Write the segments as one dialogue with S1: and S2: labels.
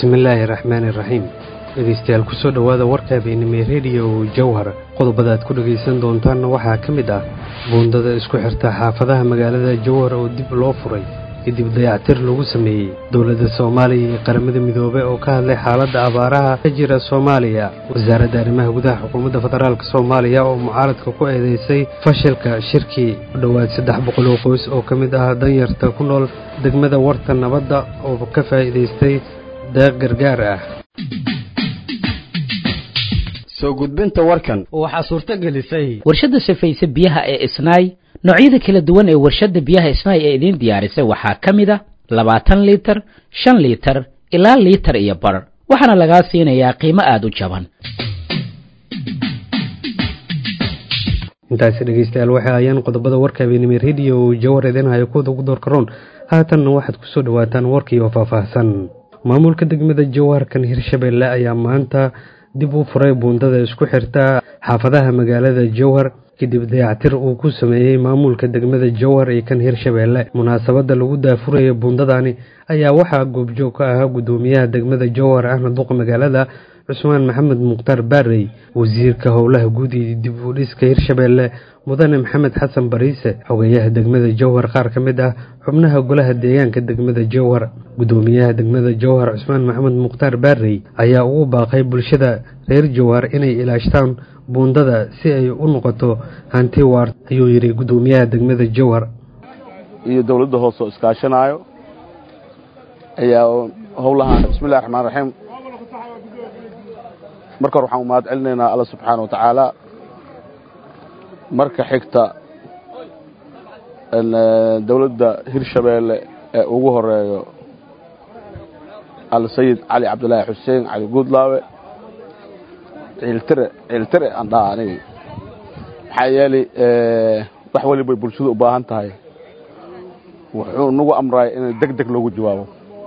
S1: bismillaahi raxmaani iraxiim dhegaystayaal kusoo dhowaada warka habeenimo rediyo jawhar qodobada aad ku dhegaysan doontaanna waxaa ka mid ah buundada isku xirta xaafadaha magaalada jawhar oo dib loo furay kadib dayactir lagu sameeyey dowladda soomaaliya iyo qaramada midoobe oo ka hadlay xaaladda abaaraha ka jira soomaaliya wasaaradda arrimaha gudaha xukuumadda federaalk soomaaliya oo mucaaradka ku eedeysay fashilka shirkii u dhowaad saddex boqol oo qoys oo ka mid ah danyarta ku nool degmada warta nabadda oo ka faa'iidaystay deeq gargaar ah
S2: soo gudbinta warkan
S3: waxaa suurto gelisay
S4: warshadda sifaysa biyaha ee isnaay noocyada kala duwan ee warshadda biyaha isnaay ee idiin diyaarisay waxaa ka mid a labaatan liitar shan liitar ilaa liitar iyo bar waxaana lagaa siinayaa qiimo aada u jaban
S1: intaasi dhegaystayaal waxay ayaan qodobada warka habeenimo rediyo jawar idinhayo kuwada ugu door karoon haatanna waxaad kusoo dhawaataan warkii oo faahfaahsan maamulka degmada jawaharkan hirshabeelle ayaa maanta dib u furay buundada isku xirta xaafadaha magaalada jowhar kadib dayactir uu ku sameeyey maamulka degmada jowhar iyo kan hirshabeelle munaasabadda lagu daafuraya buundadani ayaa waxaa goobjoog ka ahaa guddoomiyaha degmada jowhar ahna duqa magaalada cusmaan maxamed mukhtaar baarey wasiirka howlaha guud iyo dib u dhiska hirshabeelle mudane maxamed xasan bariise xogeyaha degmada jowhar qaar ka mid ah xubnaha golaha deegaanka degmada jowhar guddoomiyaha degmada jowhar cusmaan maxamed mukhtaar baarey ayaa ugu baaqay bulshada reer jowhar inay ilaashtaan buundada si ay u noqoto hanti waar ayuu yidhi guddoomiyaha degmada jowhar
S5: iyo dowladda hoose oo iskaashanaayo ayaa howlahaan bismillahi raxmaan raxiim marka hore waxaan u mahad celinaynaa alla subxaana wa tacaala marka xigta dowladda hirshabeelle ee ugu horeeyo alsayid cali cabdilaahi xuseen cali guudlaawe ciiltire ciiltire aan dhaha anigi maxaa yeelay wax walibay bulshadu u baahan tahay wuxuu nagu amraay in deg deg loogu jawaabo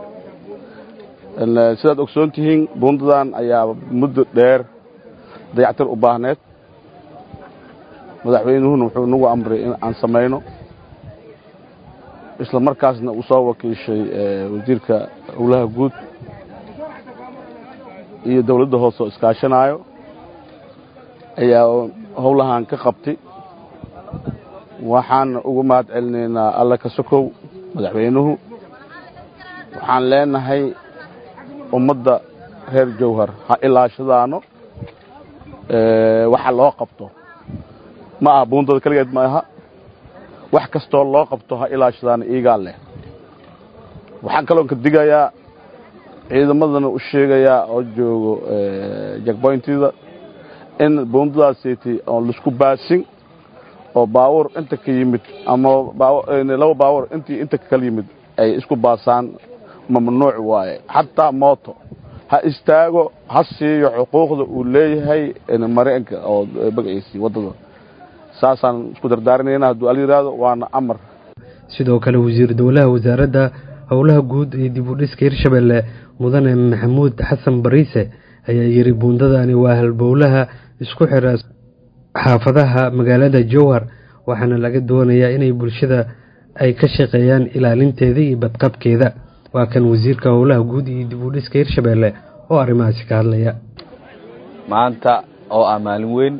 S5: sidaad ogsoon tihiin buundadan ayaa muddo dheer dayactir u baahneed madaxweynuhuna wuxuu nagu amray in aan samayno isla markaasna uu soo wakiishay wasiirka howlaha guud iyo dowladda hoose oo iskaashanaayo ayaa howlahan ka qabtay waxaan ugu mahad celinaynaa alla ka sokow madaxweynuhu waxaan leenahay ummadda reer jowhar ha ilaashadaano waxa loo qabto ma aha buundada keligeed ma aha wax kastoo loo qabto ha ilaashadaano iigaa leh waxaan kaloon ka digayaa ciidamadana u sheegayaa oo joogo jakboyntida in buundadaasaytay oon laisku baasin oo baawur inta ka yimid ama laba baawur intii inta kala yimid ay isku baasaan mamnuuc waaye xataa mooto ha istaago ha siiyo xuquuqda uu leeyahay mareenka oo magaciisii waddada saasaan isku dardaarinayna hadduu al yidhaahdo waana amar
S1: sidoo kale wasiir dowlaha wasaaradda howlaha guud iyo dib u dhiska hirshabeelle mudane maxamuud xasan bariise ayaa yidhi buundadani waa halbowlaha isku xira xaafadaha magaalada jowhar waxaana laga doonayaa inay bulshada ay ka shaqeeyaan ilaalinteeda iyo badqabkeeda waa kan wasiirka howlaha guud iyo dib u dhiska hirshabeelle oo arrimahaasi ka hadlaya
S6: maanta oo ah maalin weyn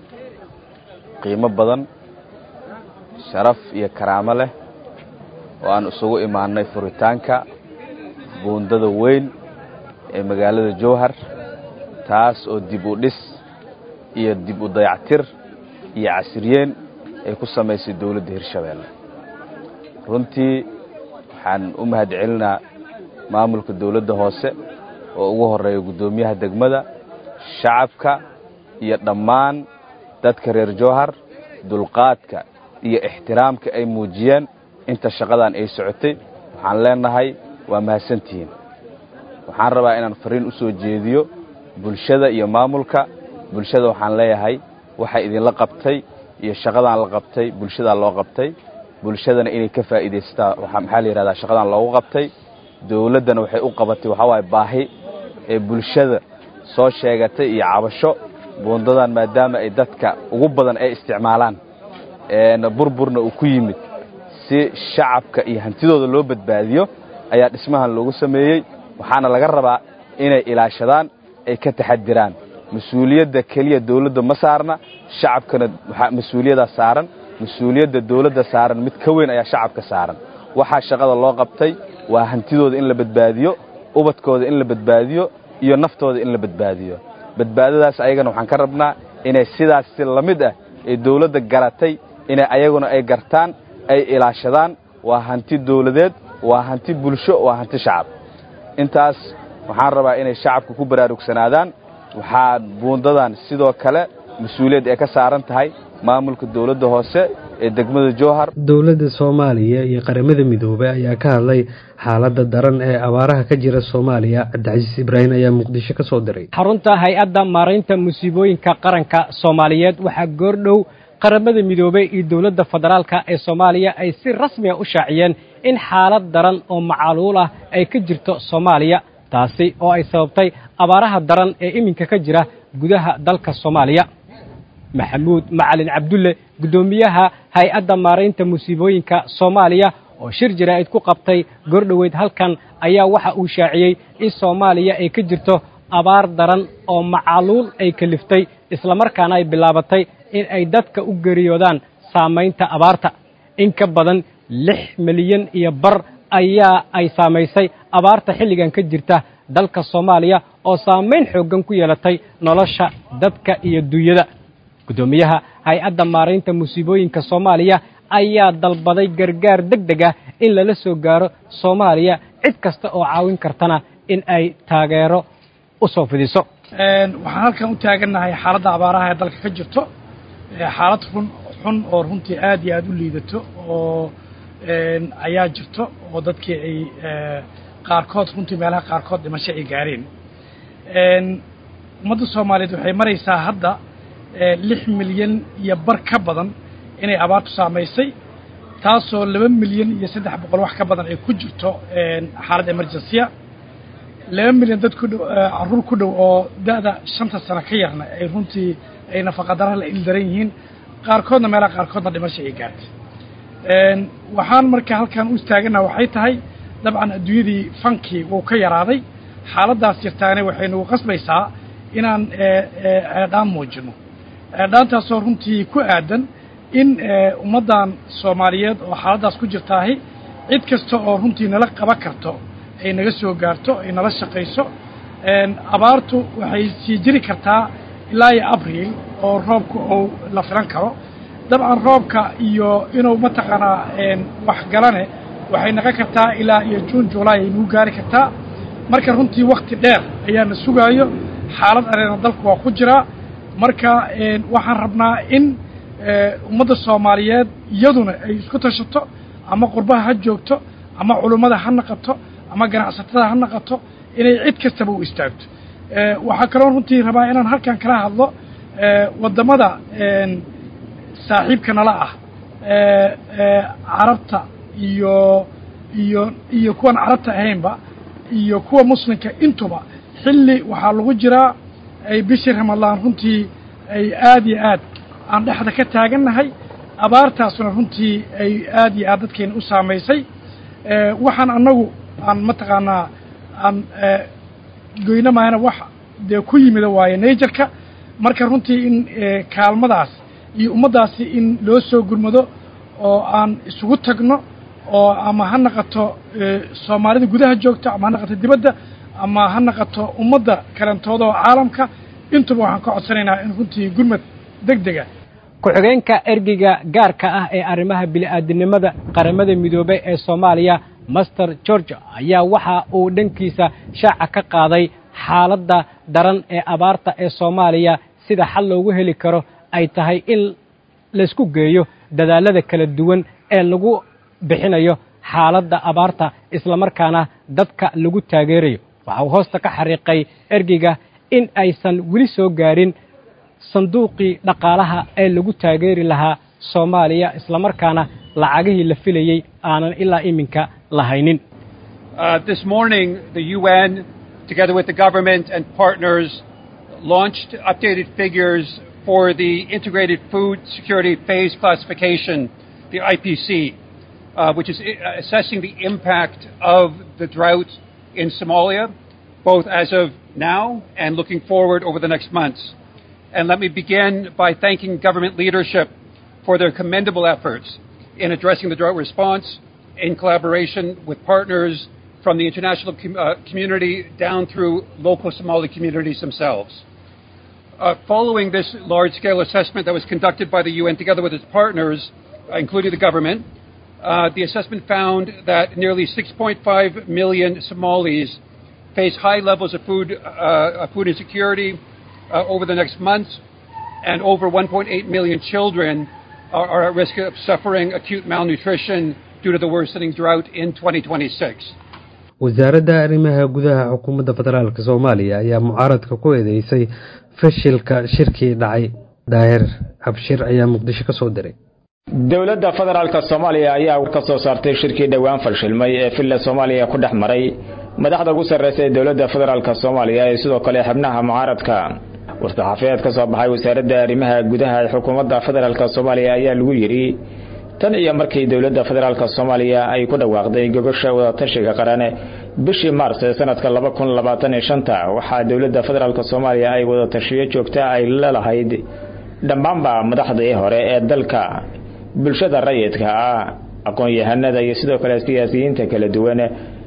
S6: qiimo badan sharaf iyo karaamo leh oo aan isugu imaannay furitaanka buundada weyn ee magaalada jowhar taas oo dib u dhis iyo dib u dayactir iyo casriyeen ay ku samaysay dowladda hirshabeelle runtii waxaan u mahad celinaa maamulka dowladda hoose oo ugu horeeya guddoomiyaha degmada shacabka iyo dhammaan dadka reer jowhar dulqaadka iyo ixtiraamka ay muujiyeen inta shaqadan ay socotay waxaan leenahay waa mahadsantihiin waxaan rabaa inaan fariin u soo jeediyo bulshada iyo maamulka bulshada waxaan leeyahay waxay idinla qabtay iyo shaqadan la qabtay bulshadaa loo qabtay bulshadana inay ka faa'iidaystaa maxaa la yidhahdaa shaqadan loogu qabtay dowladdana waxay u qabatay waxaa waaye baahi ee bulshada soo sheegatay iyo cabasho buundadan maadaama ay dadka ugu badan ay isticmaalaan burburna uu ku yimid si shacabka iyo hantidooda loo badbaadiyo ayaa dhismahan loogu sameeyey waxaana laga rabaa inay ilaashadaan ay ka taxadiraan mas-uuliyadda keliya dawladda ma saarna shacabkana waxaa mas-uuliyaddaa saaran mas-uuliyadda dawladda saaran mid ka weyn ayaa shacabka saaran waxaa shaqada loo qabtay waa hantidooda in la badbaadiyo ubadkooda in la badbaadiyo iyo naftooda in la badbaadiyo badbaadadaas ayagana waxaan ka rabnaa inay sidaas si la mid ah ee dawladda garatay inay ayaguna ay gartaan ay ilaashadaan waa hanti dawladeed waa hanti bulsho waa hanti shacab intaas waxaan rabaa inay shacabka ku baraarugsanaadaan waxaa buundadan sidoo kale mas-uuliyad ay ka saaran tahay maamulka dawladda hoose ee degmada jowhar
S1: dowladda soomaaliya iyo qaramada midoobay ayaa ka hadlay xaaladda daran ee abaaraha ka jira soomaaliya cabdicasiis ibraahim ayaa muqdisho ka soo diray
S3: xarunta hay-adda maaraynta musiibooyinka qaranka soomaaliyeed waxaa goordhow qaramada midoobey iyo dowladda federaalka ee soomaaliya ay si rasmiga u shaaciyeen in xaalad daran oo macaluul ah ay ka jirto soomaaliya taasi oo ay sababtay abaaraha daran ee iminka ka jira gudaha dalka soomaaliya maxamuud macalin cabdulle guddoomiyaha hay-adda maaraynta musiibooyinka soomaaliya oo shir jaraa'id ku qabtay goordhoweyd halkan ayaa waxa uu shaaciyey in soomaaliya ay ka jirto abaar daran oo macaluul ay kaliftay islamarkaana ay bilaabatay in ay dadka u geriyoodaan saamaynta abaarta in ka badan lix milyan iyo bar ayaa ay saamaysay abaarta xilligan ka jirta dalka soomaaliya oo saamayn xooggan ku yeelatay nolosha dadka iyo duunyada guddoomiyaha hay-adda maaraynta musiibooyinka soomaaliya ayaa dalbaday gargaar deg deg ah in lala soo gaaro soomaaliya cid kasta oo caawin kartana in ay taageero u soo fidiso
S7: waxaan halkan u taagannahay xaaladda abaaraha ee dalka ka jirto xaalad run xun oo runtii aad iyo aad u liidato oo ayaa jirto oo dadkii ay qaarkood runtii meelaha qaarkood dhimasho ay gaareen ummadda soomaaliyeed waxay maraysaa hadda lix milyan iyo bar ka badan inay abaartu saamaysay taasoo laba milyan iyo saddex boqol wax ka badan ay ku jirto xaalad emergensiya laba milyan dad ku dhow carruur ku dhow oo da'da shanta sano ka yarna ay runtii ay nafaqadaraha la ildaran yihiin qaarkoodna meelaha qaarkoodna dhimasho ay gaartay waxaan marka halkan u istaagana waxay tahay dabcan adduunyadii fankii wuu ka yaraaday xaaladdaas jirtaane waxay nagu qasbaysaa inaan ceedhaan muujino ceedhaantaasoo runtii ku aadan in ummaddan soomaaliyeed oo xaaladdaas ku jirtaahi cid kasta oo runtii nala qaban karto ay naga soo gaarto ay nala shaqayso abaartu waxay sii jiri kartaa ilaa iyo abriil oo roobka uu la filan karo dabcan roobka iyo inuu mataqaanaa wax galane waxay naqon kartaa ilaa iyo juun julaay ay nagu gaari kartaa marka runtii wakti dheer ayaana sugaayo xaalad areena dalku waa ku jiraa marka waxaan rabnaa in ummadda soomaaliyeed iyaduna ay isku tashato ama qurbaha ha joogto ama culummada ha naqato ama ganacsatada ha naqato inay cid kastaba u istaagto waxaa kaloo runtii rabaa inaan halkan kala hadlo waddamada saaxiibka nala ah carabta iyo iyo iyo kuwan carabta ahaynba iyo kuwa muslimka intuba xilli waxaa lagu jiraa ay bishii ramadaan runtii ay aad iyo aad aan dhexda ka taagannahay abaartaasuna runtii ay aad iyo aad dadkeena u saamaysay waxaan annagu aan mataqaanaa aan goyno maayana wax dee ku yimida waaye naijerka marka runtii in kaalmadaas iyo ummaddaasi in loo soo gurmado oo aan isugu tagno oo ama ha naqato soomaalida gudaha joogta ama ha naqato dibadda ama ha naqato ummadda kalentooda oo caalamka intuba waxaan ka codsanaynaa in runtii gurmad deg dega
S3: ku-xigeenka ergeyga gaarka ah ee arrimaha bini'aadinimada qaramada midoobey ee soomaaliya master george ayaa waxa uu dhankiisa shaaca ka qaaday xaaladda daran ee abaarta ee soomaaliya sida xal loogu heli karo ay tahay in laysku geeyo dadaallada kala duwan ee lagu bixinayo xaaladda abaarta islamarkaana dadka lagu taageerayo waxa uu hoosta ka xariiqay ergeyga in aysan weli soo gaarin sanduuqii dhaqaalaha ee lagu taageeri lahaa soomaaliya islamarkaana lacagihii la filayey aanan ilaa iminka lahaynin
S8: this morning the UN together with the government and partners launched updated figures for the integrated food security phase classification the IPC uh, which is assessing the impact of the drought in Somalia both as of now and looking forward over the next months. And let me begin by thanking government leadership for their commendable efforts in addressing the drought response in collaboration with partners from the international com- uh, community down through local Somali communities themselves. Uh, following this large scale assessment that was conducted by the UN together with its partners, uh, including the government, uh, the assessment found that nearly 6.5 million Somalis face high levels of food, uh, food insecurity uh, over the next months, and over 1.8 million children are, are at risk of suffering acute malnutrition due to the worsening drought in 2026.
S1: wasaaradda arrimaha gudaha xukuumadda federaalk soomaaliya ayaa mucaaradka ku eedeysay fashilka shirkii dhacay daahir abshir ayaa muqdisho ka soo diray
S9: dowladda federaalka soomaaliya ayaa ka soo saartay shirkii dhowaan fashilmay ee villa soomaaliya ku dhex maray madaxda ugu sarreysa ee dowladda federaalka soomaaliya ee sidoo kale xubnaha mucaaradka war-saxaafiyeed ka soo baxay wasaaradda arrimaha gudaha ee xukuumadda federaalka soomaaliya ayaa lagu yidhi tan iyo markii dowladda federaalka soomaaliya ay ku dhawaaqday gogosha wadatashiga qaran bishii maars ee sanadka laba kun labaatan iyo shanta waxaa dowladda federaalka soomaaliya ay wadatashiyo joogta ay lelahayd dhammaanba madaxdii hore ee dalka bulshada rayidka ah aqoon-yahanada iyo sidoo kale siyaasiyiinta kala duwan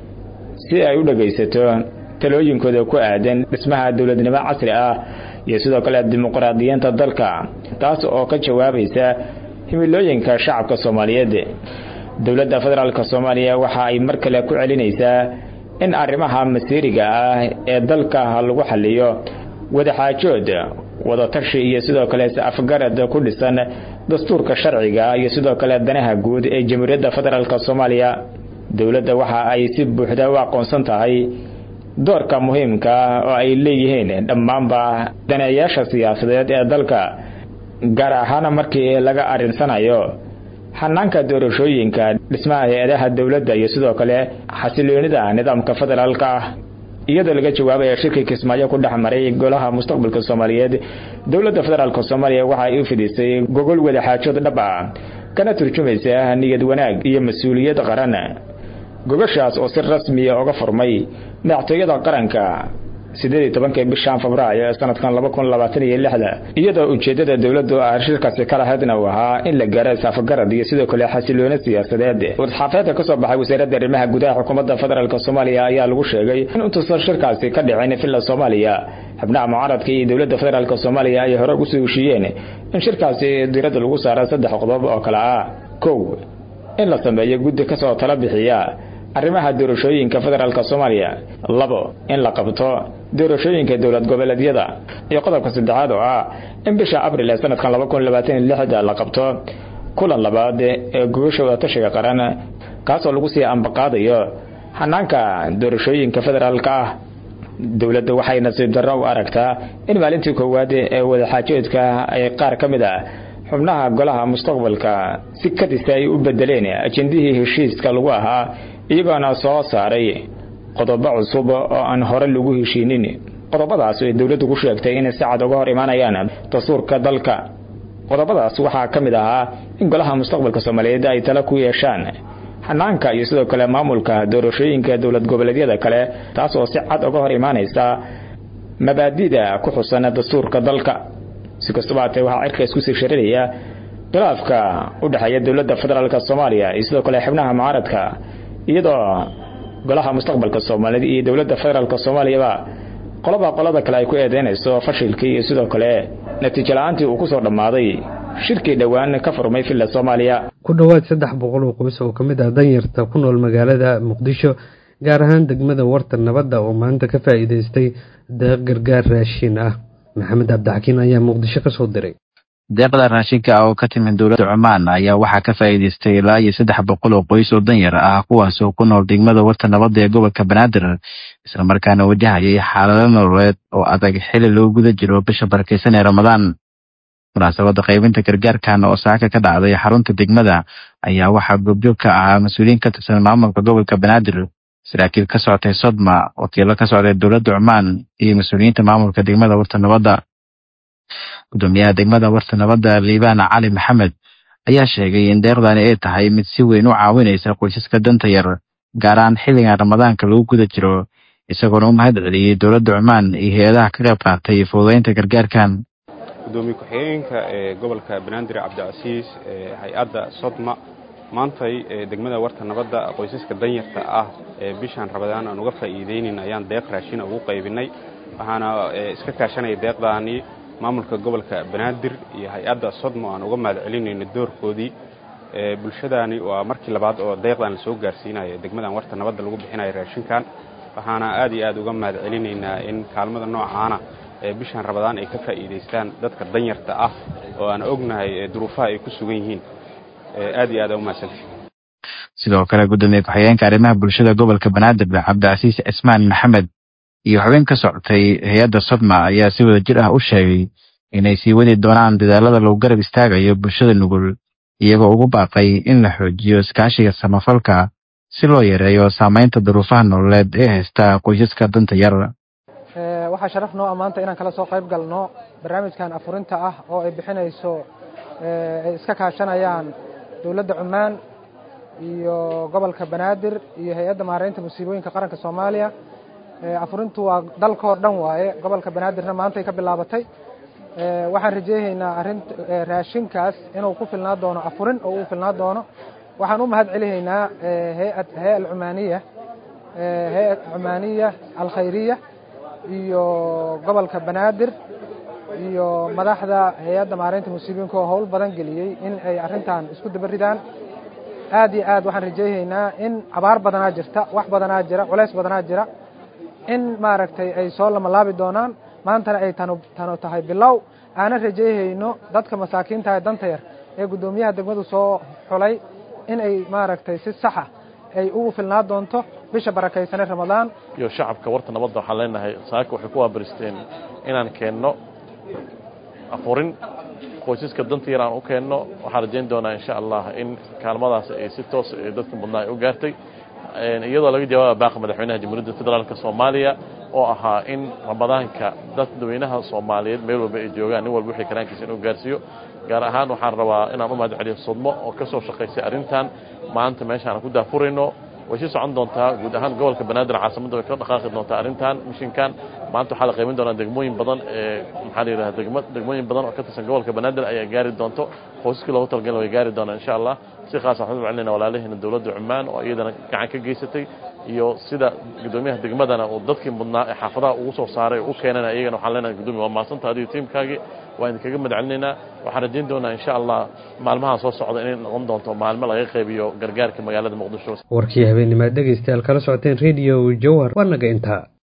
S9: si ay u dhagaysato talooyinkooda ku aadan dhismaha dowladnimo casri ah iyo sidoo kale dimuqraadiyiinta dalka taas oo ka jawaabaysa himilooyinka shacabka soomaaliyeed dowladda federaalka soomaaliya waxa ay mar kale ku celinaysaa in arrimaha masiiriga ah ee dalka lagu xaliyo wadaxaajood wadatashi iyo sidoo kale is-afgarad ku dhisan dastuurka sharciga iyo sidoo kale danaha guud ee jamhuuriyadda federaalka soomaaliya dowladda waxa ay si buuxda u aqoonsan tahay doorka muhiimka ah oo ay leeyihiin dhammaanba daneeyaasha siyaasadeed ee dalka gaar ahaan markii laga arinsanayo xanaanka doorashooyinka dhismaha hay-adaha dowladda iyo sidoo kale xasiloonida nidaamka federaalka ah iyadoo laga jawaabaya shirkii kismaayo ku dhex maray golaha mustaqbalka soomaaliyeed dowladda federaalk soomaaliya waxa ay u fidisay gogol wadaxaajood dhab ah kana turjumaysa niyad wanaag iyo mas-uuliyad qaran gogoshaas oo si rasmiya uga furmay madaxtooyada qaranka sideed iyo tobankii bishan febraayo ee sanadkan laba kun labaatan iyo lixda iyadoo ujeedada dowladdu ah shirkaasi ka lahaydna uu ahaa in la gaaro isaafagarad iyo sidoo kale xasiloono siyaasadeed war-saxaafeedka kasoo baxay wasaaradda arrimaha gudaha xukuumadda federaalk soomaaliya ayaa lagu sheegay in intuusan shirkaasi ka dhicin villa soomaaliya xubnaha mucaaradka iyo dowladda federaalk soomaaliya ay hore ugu soo heshiiyeen in shirkaasi diiradda lagu saaro saddex qodob oo kale ah kow in la sameeyo guddi kasoo tala bixiya arrimaha doorashooyinka federaalk soomaaliya labo in la qabto doorashooyinka dowlad goboleedyada iyo qodobka saddexaad oo ah in bisha abril ee sanadkan laba kun labaatan iyo lixda la qabto kulan labaad ee gogosha wadatashiga qaran kaasoo lagu sii ambaqaadayo xanaanka doorashooyinka federaalka ah dowladda waxay nasiib darro u aragtaa in maalintii koowaad ee wadaxaajoodka ay qaar ka mid ah xubnaha golaha mustaqbalka si kadisa ay u bedeleen ajendihii heshiiska lagu ahaa iyagoona soo saaray qodobo cusub oo aan hore lagu heshiinin qodobadaas ay dowladdu ku sheegtay inay si cad uga hor imaanayaan dastuurka dalka qodobadaas waxaa ka mid ahaa in golaha mustaqbalka soomaaliyeed ay tala ku yeeshaan xanaanka iyo sidoo kale maamulka doorashooyinka dowlad goboleedyada kale taas oo si cad uga hor imaanaysa mabaadida ku xusan dastuurka dalka si kastaba haatee waxaa cirka isku sii sharinaya khilaafka u dhexeeya dowladda federaalk soomaaliya iyo sidoo kale xubnaha mucaaradka iyadoo golaha mustaqbalka soomaaliyeed iyo dowladda federaalk soomaaliyaba qolaba qolada kale ay ku eedeynayso fashilkii iyo sidoo kale natiijo la-aantii uu kusoo dhammaaday shirkii dhowaan ka furmay villa soomaaliya
S1: ku dhowaad saddex boqol oo qoys oo ka mid ah danyarta ku nool magaalada muqdisho gaar ahaan degmada warta nabadda oo maanta ka faa'iidaystay deeq gargaar raashin ah maxamed cabdixakiin ayaa muqdisho ka soo diray
S10: deeqda raashinka ah oo ka timid dowladda cumaan ayaa waxaa ka faa'iidaystay ilaa iyo saddex boqol oo qoys oo danyar ah kuwaasoo ku nool degmada warta nabadda ee gobolka banaadir islamarkaana wajahayay xaalado nololeed oo adag xili loo guda jiro bisha barakeysan ee ramadaan munaasabadda qaybinta gargaarkan oo saaka ka dhacday xarunta degmada ayaa waxaa goobjoog ka ahaa mas-uuliyiin ka tirsan maamulka gobolka banaadir saraakiil ka socotay sodma wakiilo ka socday dowladda cumaan iyo mas-uuliyiinta maamulka degmada warta nabadda gudoomiyaha degmada warta nabadda liibaan cali maxamed ayaa sheegay in deeqdani ay tahay mid si weyn u caawinaysa qoysaska danta yar gaar ahaan xilligan ramadaanka lagu guda jiro isagoona u mahad celiyey dowladda cumaan iyo hay-adaha ka qayb qaatay fududeynta gargaarkan
S11: gudoomiye ku-xigeenka ee gobolka banaadir cabdicasiis ee hay-adda sodma maantay ee degmada warta nabadda qoysaska danyarta ah ee bishaan rabadaan aan uga faa'iideynin ayaan deeq raashina ugu qaybinay waxaana iska kaashanaya deeqdaani maamulka gobolka banaadir iyo hay-adda sodmo aan uga mahad celinayno doorkoodii bulshadaani waa markii labaad oo deeqdan la soo gaarsiinayo degmadan warta nabadda lagu bixinayo raashinkan waxaana aad iyo aad uga mahad celinaynaa in kaalmada noocaana ee bishaan rabadaan ay ka faa'iidaystaan dadka danyarta ah oo aan ognahay duruufaha ay ku sugan yihiin aad iyo aad aa umahadsantay
S10: sidoo kale gudoomiye ku-xigeenka arrimaha bulshada gobolka banaadir cabdicasiis cismaan maxamed iyo xubin ka socotay hay-adda sodma ayaa si wada jir ah u sheegay inay sii wadi doonaan dadaalada lagu garab istaagayo bulshada nugul iyagoo ugu baaqay in la xoojiyo iskaashiga samafalka si loo yareeyo saamaynta duruufaha nololeed ee haysta qoysaska danta yar
S12: waxaa sharaf noo ah maanta inaan kala soo qayb galno barnaamijkan afurinta ah oo ay bixinayso ay iska kaashanayaan dowladda cumaan iyo gobolka banaadir iyo hay-adda maaraynta musiibooyinka qaranka soomaaliya afurintu waa dalkoo dhan waaye gobolka banaadirna maantay ka bilaabatay waxaan rajeynaynaa arin raashinkaas inuu ku filnaa doono afurin oo uu filnaa doono waxaan u mahad celihaynaa hay-ad hay alcumaaniya hay-ad cumaaniya alkhayriya iyo gobolka banaadir iyo madaxda hay-adda maaraynta musiibooyinka oo howl badan geliyey in ay arrintan isku daba ridaan aad iyo aad waxaan rajeynaynaa in abaar badanaa jirta wax badanaa jira culays badanaa jira in maaragtay ay soo lamalaabi doonaan maantana ay tanu tanu tahay bilow aanan rajeyhayno dadka masaakiinta ee danta yar ee guddoomiyaha degmadu soo xulay in ay maaragtay si saxa ay ugu filnaa doonto bisha barakaysanee ramadaan
S13: iyo shacabka warta nabadda waxaan leenahay saaka waxay ku waabaristeen inaan keenno afurin qoysaska danta yar aan u keenno waxaan rajayn doonaa insha allah in kaalmadaas ay si toos dadka mudnaa ay u gaartay iyadoo laga jawaaba baaqa madaxweynaha jamhuuriyadda federaalka soomaaliya oo ahaa in ramadaanka dadweynaha soomaaliyeed meel walba ay joogaan nin walba wixii karaankiisa inuu gaarsiiyo gaar ahaan waxaan rabaa inaan u mahad celiyo sodmo oo ka soo shaqaysay arrintan maanta meeshaan ku daafurayno way sii socon doontaa guud ahaan gobolka banaadir caasimadda way ka dhaqaaqi doontaa arrintan mishinkan maanta waxaa la qiimin doonaa degmooyin badan ee maxaa la yidhaha degmo degmooyin badan oo ka tirsan gobolka banaadir ayaa gaari doonto qoysaskii loogu talagalin way gaari doonaa insha allah si khaas waxaan u celinayna walaalaheena dowladda cumaan oo iyadana gacan ka geysatay iyo sida guddoomiyaha degmadana uu dadkii mudnaa ee xaafadaha ugu soo saaray u keenana iyagana waxaan leenahay guddoomiya waa mahadsantaha adiga tiimkaagii waa idinkaga mahad celinaynaa waxaan rajayn doonaa insha allah maalmaha soo socda inay noqon doonto maalmo laga qaybiyo gargaarka magaalada muqdisho
S1: warkii habeenimaad dhegaystayaal kala socoteen rediyo jowhar waa naga intaa